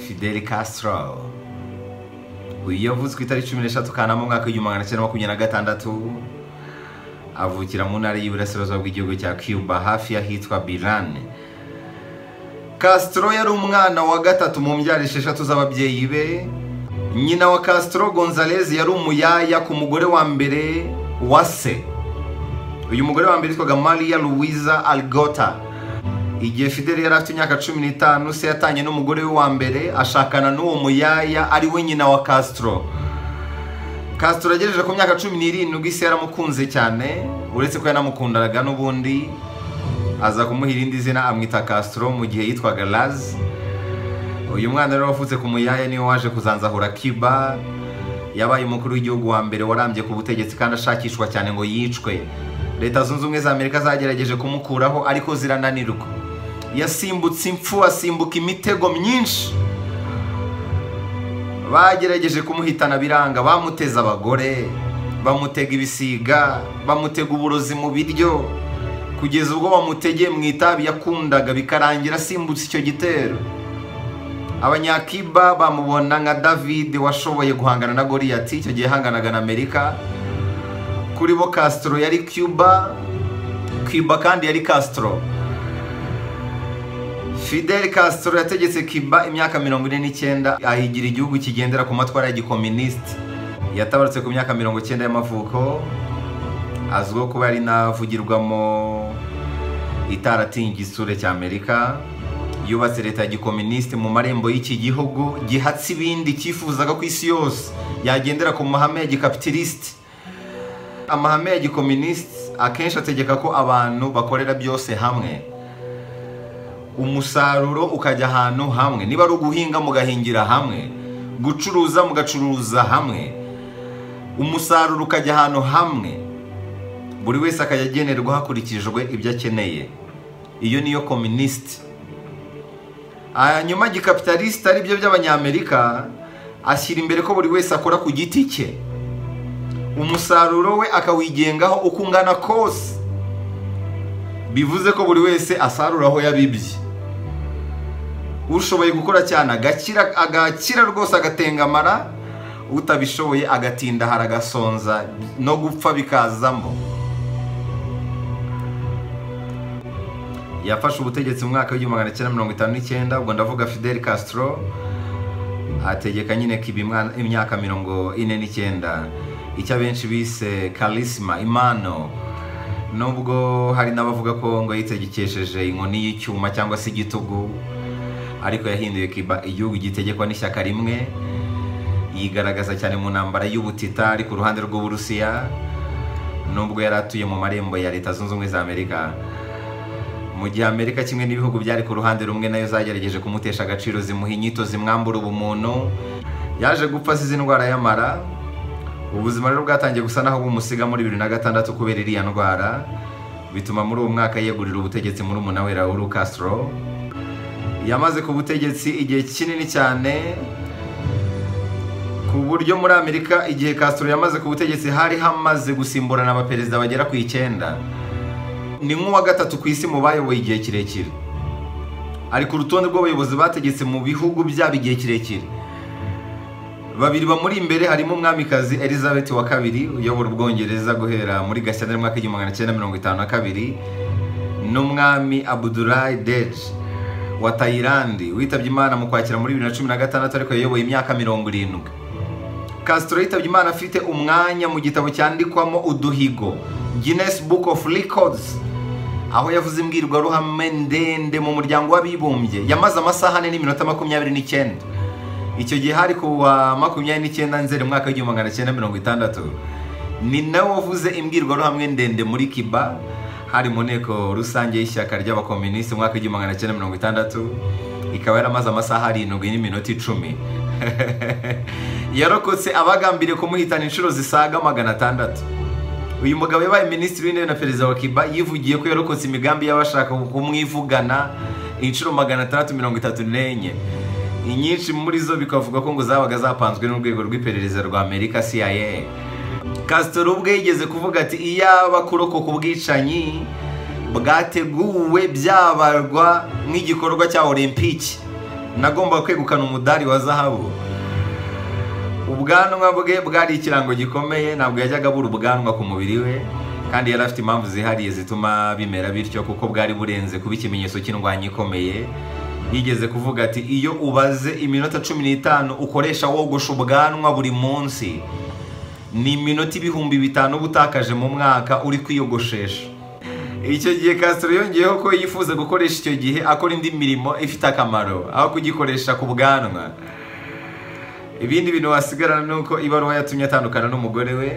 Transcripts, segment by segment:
Fidel Castro uyu yavuzwe itariki cumi n'eshatu kanama umwaka w'igihumbi magana cyenda makumyabiri na gatandatu avukira mu ntara y'iburasirazuba bw'igihugu cya cuba hafi y'ahitwa birane Castro yari umwana wa gatatu mu mbyaro esheshatu z'ababyeyi be nyina wa Castro Gonzalez yari umuyaya ku mugore wa mbere wa se uyu mugore wa mbere yitwaga Maria Luisa Algota igihe Fidel yari afite imyaka cumi n'itanu se yatanye n'umugore we wa mbere ashakana n'uwo muyaya ari we nyina wa Castro Castro agejeje ku myaka cumi n'irindwi se yaramukunze cyane uretse ko yanamukundanaga n'ubundi aza kumuha irindi zina amwita Castro mu gihe yitwaga Laz uyu mwana rero wavutse ku muyaya niwe waje kuzanzahura Cuba yabaye umukuru w'igihugu wa mbere warambye ku butegetsi kandi ashakishwa cyane ngo yicwe leta zunze ubumwe za amerika zagerageje kumukuraho ariko zirananirwa yasimbutse impfu asimbuka imitego myinshi bagerageje kumuhitana biranga bamuteza abagore bamutega ibisiga bamutega uburozi mu biryo kugeza ubwo bamutegeye mu itabi yakundaga bikarangira asimbutse icyo gitero abanyakiba bamubona nka david washoboye guhangana na goriyati icyo gihe yahanganaga na amerika kuri bo Castro yari cuba cuba kandi yari Castro fidel Castro yategetse cuba imyaka mirongo ine n'icyenda ahigira igihugu kigendera ku matwara y'igikominisiti yatabarutse ku myaka mirongo icyenda y'amavuko azwiho kuba yari navugirwamo itaratingi isure cy'amerika yubatse leta ya gikominisite mu marembo y'iki gihugu gihatse ibindi cyifuzaga ku isi yose yagendera ku mahame ya gikapitilisite amahame ya gikominisite akenshi ategeka ko abantu bakorera byose hamwe umusaruro ukajya ahantu hamwe niba ari uguhinga mugahingira hamwe gucuruza mugacuruza hamwe umusaruro ukajya ahantu hamwe buri wese akajya agenerwa hakurikijwe ibyo akeneye iyo niyo kominisite hanyuma gikapitalisite ari byo by'abanyamerika ashyira imbere ko buri wese akora ku giti cye umusaruro we akawigengaho uko ungana kose bivuze ko buri wese asarura aho yabibye ushoboye gukora cyane agakira rwose agatengamara utabishoboye agatindahara agasonza no gupfa bikazamo yafashe ubutegetsi mu mwaka w'igihumbi magana cyenda mirongo itanu n'icyenda ubwo ndavuga fidel Castro ategeka nyine kiba imyaka mirongo ine n'icyenda icyo abenshi bise karisima imano nubwo hari n'abavuga ko ngo yitegekesheje inkoni y'icyuma cyangwa se igitugu ariko yahinduye kiba igihugu gitegekwa n'ishyaka rimwe yigaragaza cyane mu ntambara y'ubutita ari ku ruhande rw'uburusiya nubwo yari atuye mu marembo ya leta zunze ubumwe za amerika mu gihe amerika kimwe n'ibihugu byari ku ruhande rumwe nayo zagerageje kumutesha agaciro zimuha inyito zimwambura ubumuntu yaje gupfa azize indwara y'amara ubuzima rero bwatangiye gusa naho bumusiga muri bibiri na gatandatu kubera iriya ndwara bituma muri uwo mwaka yegurira ubutegetsi muri we Raul Castro yamaze ku butegetsi igihe kinini cyane ku buryo muri amerika igihe Castro yamaze ku butegetsi hari hamaze gusimburana abaperezida bagera ku icyenda ni nk'uwa gatatu ku isi mu bayoboye igihe kirekire ari ku rutonde rw'abayobozi bategetse mu bihugu byabo igihe kirekire babiri bamuri imbere harimo umwamikazi elizabeth wa kabiri uyobora ubwongereza guhera muri gashyantare mwaka w'igihumbi magana cyenda mirongo itanu na kabiri n'umwami abudurayi deji wa tayilandi witabye imana mu kwakira muri bibiri na cumi na gatandatu ariko yayoboye imyaka mirongo irindwi Castro yitabye imana afite umwanya mu gitabo cyandikwamo uduhigo Guinness Book of Records aho yavuze imbwirwaruhame ndende mu muryango w'abibumbye yamaze amasaha ane n'iminota makumyabiri n'icyenda icyo gihe hari ku wa makumyabiri n'icyenda nzeri umwaka w'igihumbi magana cyenda mirongo itandatu ni nawe wavuze imbwirwaruhame ndende muri kiba hari mu nteko rusange y'ishyaka ry'abakominisiti umwaka w'igihumbi magana cyenda mirongo itandatu ikaba yaramaze amasaha arindwi n'iminota icumi yarokotse abagambiriye kumuhitana inshuro zisaga magana atandatu uyu mugabo yabaye minisitiri w'intebe na perezida wa kiba yivugiye ko yarokotse imigambi y'abashaka kumwivugana inshuro magana atandatu mirongo itatu n'enye inyinshi muri zo bikavuga ko ngo zabaga zapanzwe n'urwego rw'iperereza rwa amerika cia Castro ubwe yigeze kuvuga ati iyaba kurokoka ubwicanyi bwateguwe byabarwa nk'igikorwa cya olympique nagombaga kwegukana umudari wa zahabu ubwanwa bwe bwari ikirango gikomeye ntabwo yajyaga abura ubwanwa ku mubiri we kandi yari afite impamvu zihariye zituma bimera bityo kuko bwari burenze kuba ikimenyetso cy'indwanya ikomeye yigeze kuvuga ati iyo ubaze iminota cumi n'itanu ukoresha wogosha ubwanwa buri munsi ni iminota ibihumbi bitanu uba utakaje mu mwaka uri kwiyogoshesha icyo gihe Castro yongeyeho ko yifuza gukoresha icyo gihe akora indi mirimo ifite akamaro aho kugikoresha ku bwanwa ibindi bintu wasigarana ni uko ibaruwa yatumye atandukana n'umugore we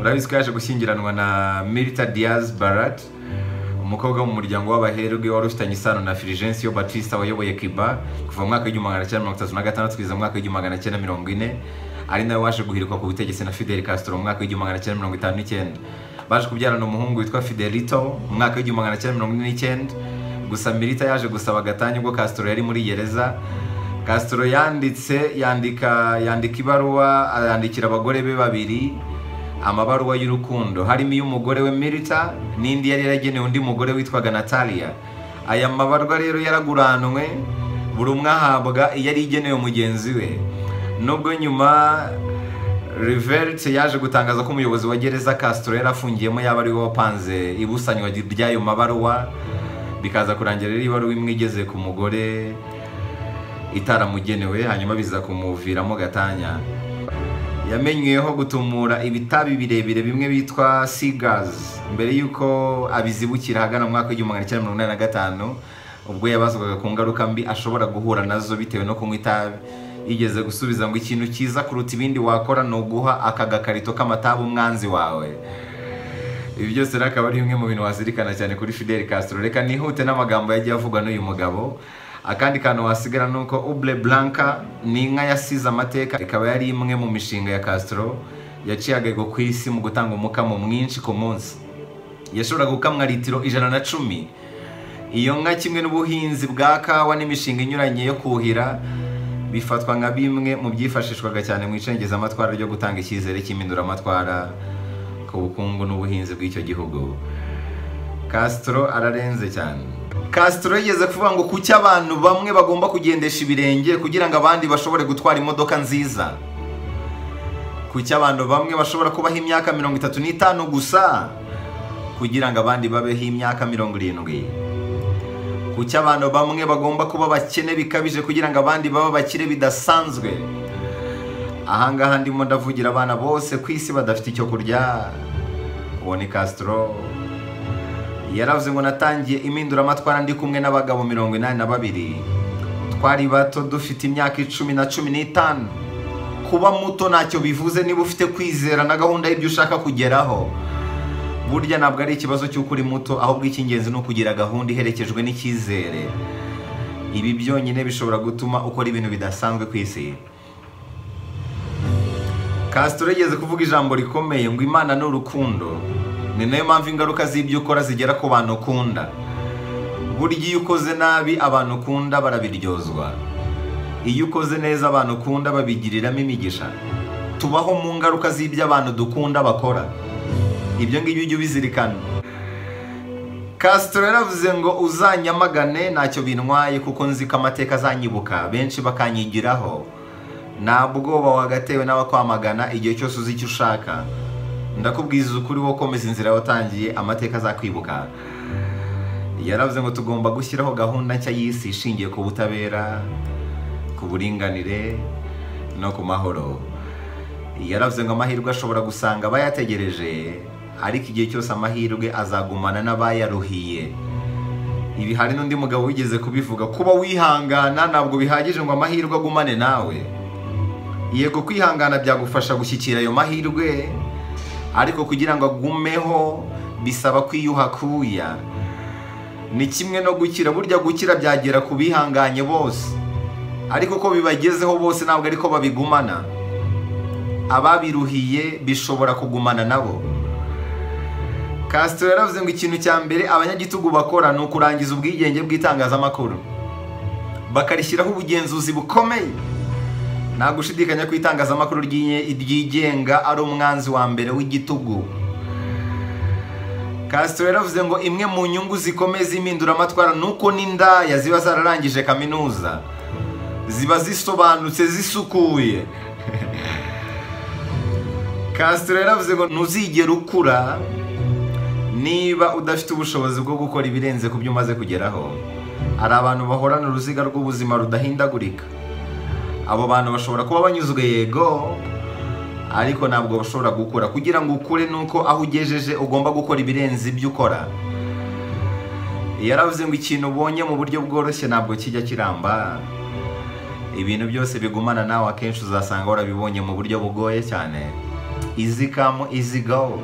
urabizi ko yaje gushyingiranwa na Mirta Diaz Barat umukobwa wo mu muryango w'abaherwe wari ufitanye isano na Fulgencio Batista wayoboye Cuba kuva mu mwaka w'igihumbi magana cyenda mirongo itatu na gatandatu kugeza mu mwaka w'igihumbi magana cyenda mirongo ine ari nawe waje guhirikwa ku butegetsi na Fidel Castro mu mwaka w'igihumbi magana cyenda mirongo itanu n'icyenda baje kubyarana umuhungu witwa Fidelito mu mwaka w'igihumbi magana cyenda mirongo ine n'icyenda gusa Mirita yaje gusaba gatanya ubwo Castro yari muri gereza Castro yanditse yandika yandika ibaruwa yandikira abagore be babiri amabaruwa y'urukundo harimo iy'umugore we Mirita n'indi yari yaragenewe undi mugore witwaga Natalia aya mabarwa rero yaraguranwe buri umwe ahabwa iyo ari igenewe mugenzi we nubwo nyuma Rivert yaje gutangaza ko umuyobozi wa gereza Castro yari afungiyemo yaba ari we wapanze ibusanywa ry'ayo mabaruwa bikaza kurangira rero ibaruwa imwe igeze ku mugore itaramugenewe hanyuma biza kumuviramo gatanya yamenyeweho gutumura ibitabi birebire bimwe bitwa sigazi mbere y'uko abizibukira ahagana mu mwaka w'igihumbi magana cyenda mirongo inani na gatanu ubwo yabazwaga ku ngaruka mbi ashobora guhura nazo bitewe no kunywa itabi yigeze gusubiza ngo ikintu cyiza kuruta ibindi wakora ni uguha aka gakarito k'amatabi umwanzi wawe ibi byose rero akaba ari bimwe mu bintu wazirikana cyane kuri Fidel Castro reka nihute n'amagambo yagiye avugwa n'uyu mugabo akandi kantu wasigara ni uko ubure buranka ni inka yasize amateka ikaba yari imwe mu mishinga ya Castro yaciye agego ku isi mu gutanga umukamo mwinshi ku munsi yashoboraga gukamwa litiro ijana na cumi iyo nka kimwe n'ubuhinzi bwa kawa n'imishinga inyuranye yo kuhira bifatwa nka bimwe mu byifashishwaga cyane mu icengezamatwara ryo gutanga icyizere cy'impinduramatwara ku bukungu n'ubuhinzi bw'icyo gihugu Castro ararenze cyane Castro yigeze kuvuga ngo kuki abantu bamwe bagomba kugendesha ibirenge kugira ngo abandi bashobore gutwara imodoka nziza kuki abantu bamwe bashobora kubaho imyaka mirongo itatu n'itanu gusa kugira ngo abandi babeho imyaka mirongo irindwi kuki abantu bamwe bagomba kuba bakene bikabije kugira ngo abandi babe bakire bidasanzwe ahangaha ndimo ndavugira abana bose ku isi badafite icyo kurya uwo ni Castro yaravuze ngo natangiye impinduramatwara ndi kumwe n'abagabo mirongo inani na babiri twari bato dufite imyaka icumi na cumi n'itanu kuba muto ntacyo bivuze niba ufite kwizera na gahunda y'ibyo ushaka kugeraho burya ntabwo ari ikibazo cy'uko uri muto ahubwo icy'ingenzi ni ukugira gahunda iherekejwe n'icyizere ibi byonyine bishobora gutuma ukora ibintu bidasanzwe ku isi Castro yigeze kuvuga ijambo rikomeye ngo imana ni urukundo ni nayo mpamvu ingaruka z'ibyo ukora zigera ku bantu ukunda burya iyo ukoze nabi abantu ukunda barabiryozwa iyo ukoze neza abantu ukunda babigiriramo imigisha tubaho mu ngaruka z'ibyo abantu dukunda bakora ibyo ngibyo ujye ubizirikana Castro yaravuze ngo uzanyamagane ntacyo bintwaye kuko nzi ko amateka azanyibuka benshi bakanyigiraho nta bwoba wagatewe n'abakwamagana igihe cyose uzi icyo ushaka ndakubwiza ukuri wo komeza inzira watangiye amateka azakwibuka yaravuze ngo tugomba gushyiraho gahunda nshya y'isi ishingiye ku butabera ku buringanire no ku mahoro yaravuze ngo amahirwe ashobora gusanga abayategereje ariko igihe cyose amahirwe azagumana n'abayaruhiye ibi hari n'undi mugabo wigeze kubivuga kuba wihangana ntabwo bihagije ngo amahirwe agumane nawe yego kwihangana byagufasha gushyikira ayo mahirwe ariko kugira ngo agumeho bisaba kwiyuha kuya ni kimwe no gukira burya gukira byagera ku bihanganye bose ariko ko bibagezeho bose ntabwo ariko babigumana ababiruhiye bishobora kugumana nabo Castro yaravuze ngo ikintu cya mbere abanyagitugu bakora ni ukurangiza ubwigenge bw'itangazamakuru bakarishyiraho ubugenzuzi bukomeye nta gushidikanya ko itangazamakuru ryigenga ari umwanzi wa mbere w'igitugu Castro yaravuze ngo imwe mu nyungu zikomeye z'impinduramatwara ni uko n'indaya ziba zararangije kaminuza ziba zisobanutse zisukuye Castro yaravuze ngo ntuzigere ukura niba udafite ubushobozi bwo gukora ibirenze ku byo umaze kugeraho hari abantu bahorana uruziga rw'ubuzima rudahindagurika abo bantu bashobora kuba banyuzwe yego ariko ntabwo bashobora gukura kugira ngo ukure nuko aho ugejeje ugomba gukora ibirenze ibyo ukora yaravuze ngo ikintu ubonye mu buryo bworoshye ntabwo kijya kiramba ibintu byose bigumana nawe akenshi uzasanga warabibonye mu buryo bugoye cyane izi kamu izi go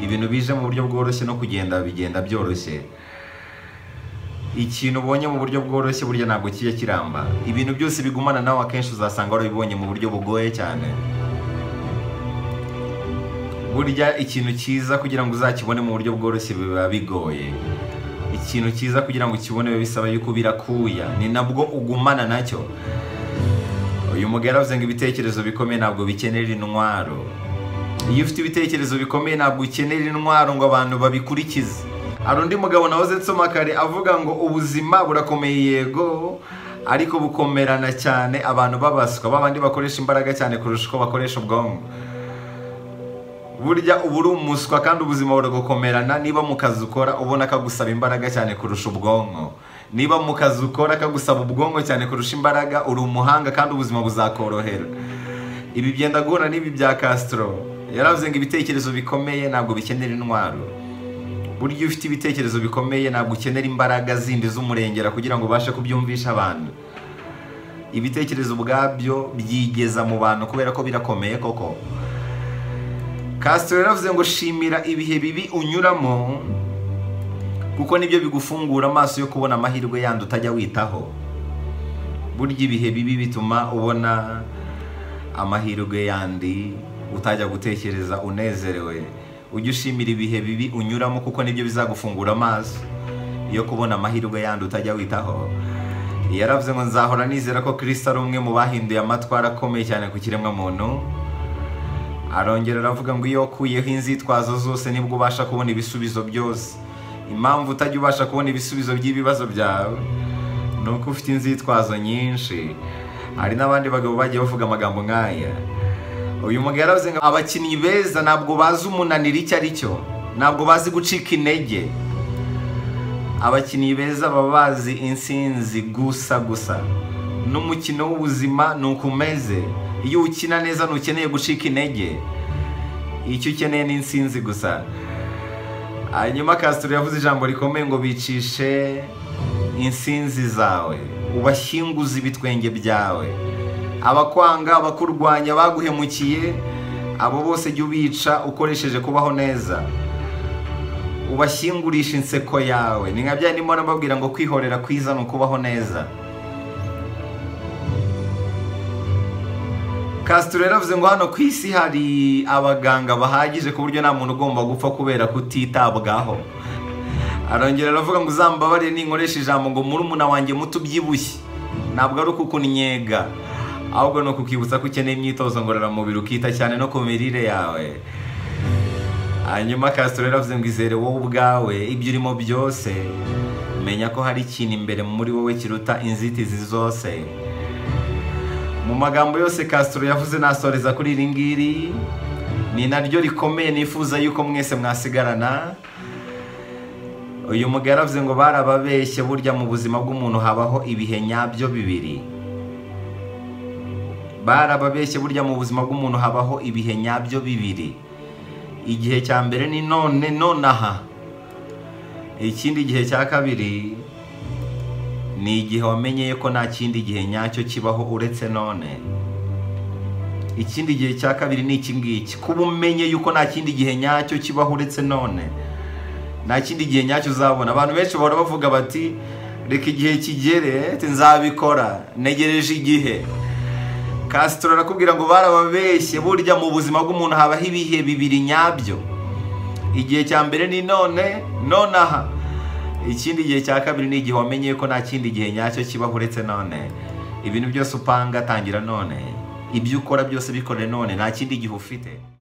ibintu bije mu buryo bworoshye no kugenda bigenda byoroshye ikintu ubonye mu buryo bworoshye burya ntabwo kijya kiramba ibintu byose bigumana nawe akenshi uzasanga warabibonye mu buryo bugoye cyane burya ikintu cyiza kugira ngo uzakibone mu buryo bworoshye biba bigoye ikintu cyiza kugira ngo ukibone biba bisaba yuko birakuya ni nabwo ugumana nacyo uyu mugabo yaravuze ngo ibitekerezo bikomeye ntabwo bikenera intwaro iyo ufite ibitekerezo bikomeye ntabwo ukenera intwaro ngo abantu babikurikize hari undi mugabo nahoze nsoma kare avuga ngo ubuzima burakomeye yego ariko bukomerana cyane abantu babaswa babandi bakoresha imbaraga cyane kurusha uko bakoresha ubwonko burya uba uri umuswa kandi ubuzima buragukomerana niba mu kazi ukora ubona kagusaba imbaraga cyane kurusha ubwonko niba mu kazi ukora kagusaba ubwonko cyane kurusha imbaraga uri umuhanga kandi ubuzima buzakorohera ibi byenda guhura n'ibi bya Castro yaravuze ngo ibitekerezo bikomeye ntabwo bikenera intwaro burya iyo ufite ibitekerezo bikomeye ntabwo ukenera imbaraga zindi z'umurengera kugira ngo ubashe kubyumvisha abantu ibitekerezo ubwabyo byigeza mu bantu kubera ko birakomeye koko Castro yaravuze ngo shimira ibihe bibi unyuramo kuko nibyo bigufungura amaso yo kubona amahirwe yandi utajya witaho burya ibihe bibi bituma ubona amahirwe yandi utajya gutekereza unezerewe ujye ushimira ibihe bibi unyuramo kuko nibyo bizagufungura amaso yo kubona amahirwe yandi utajya witaho yaravuze ngo nzahora nizera ko Kristo ari umwe mu bahinduye amatwara akomeye cyane ku kiremwamuntu arongera aravuga ngo iyo ukuyeho inzitwazo zose nibwo ubasha kubona ibisubizo byose impamvu utajya ubasha kubona ibisubizo by'ibibazo byawe ni uko ufite inzitwazo nyinshi hari n'abandi bagabo bagiye bavuga amagambo nk'aya uyu mugabo yaravuze ngo abakinnyi beza ntabwo bazi umunaniro icyo ari cyo ntabwo bazi gucika intege abakinnyi beza baba bazi insinzi gusa gusa n'umukino w'ubuzima ni uko umeze iyo ukina neza ntukeneye gucika intege icyo ukeneye ni insinzi gusa hanyuma Castro yavuze ijambo rikomeye ngo bicishe insinzi zawe ubashyinguze ibitwenge byawe abakwanga abakurwanya baguhemukiye abo bose jya ubica ukoresheje kubaho neza ubashyingurisha inseko yawe ni nka bya ndimo nababwira ngo kwihorera kwiza ni ukubaho neza Castro yaravuze ngo hano ku isi hari abaganga bahagije ku buryo nta muntu ugomba gupfa kubera kutitabwaho arongera aravuga ngo uzambabare ninkoresha ijambo ngo murumuna wanjye muto ubyibushye ntabwo ari ukukunyega ahubwo ni ukukibutsa ko ukeneye imyitozo ngororamubiri ukita cyane no ku mirire yawe hanyuma Castro yaravuze ngo izere wowe ubwawe ibyo urimo byose menya ko hari ikintu imbere muri wowe kiruta inzitizi zose mu magambo yose Castro yavuze nasoreza kuri iri ngiri ni naryo rikomeye nifuza yuko mwese mwasigarana uyu mugabo yaravuze ngo barababeshye burya mu buzima bw'umuntu habaho ibihe nyabyo bibiri barababeshye burya mu buzima bw'umuntu habaho ibihe nyabyo bibiri igihe cya mbere ni none nonaha ikindi gihe cya kabiri ni igihe wamenyeye ko nta kindi gihe nyacyo kibaho uretse none ikindi gihe cya kabiri ni iki ngiki kuba umenye yuko nta kindi gihe nyacyo kibaho uretse none nta kindi gihe nyacyo uzabona abantu benshi bahora bavuga bati reka igihe kigere nzabikora ntegereje igihe Castro arakubwira ngo barababeshye burya mu buzima bw'umuntu habaho ibihe bibiri nyabyo igihe cya mbere ni none nonaha ikindi gihe cya kabiri ni igihe wamenye ko nta kindi gihe nyacyo kibaho uretse none ibintu byose upanga tangira none ibyo ukora byose bikore none nta kindi gihe ufite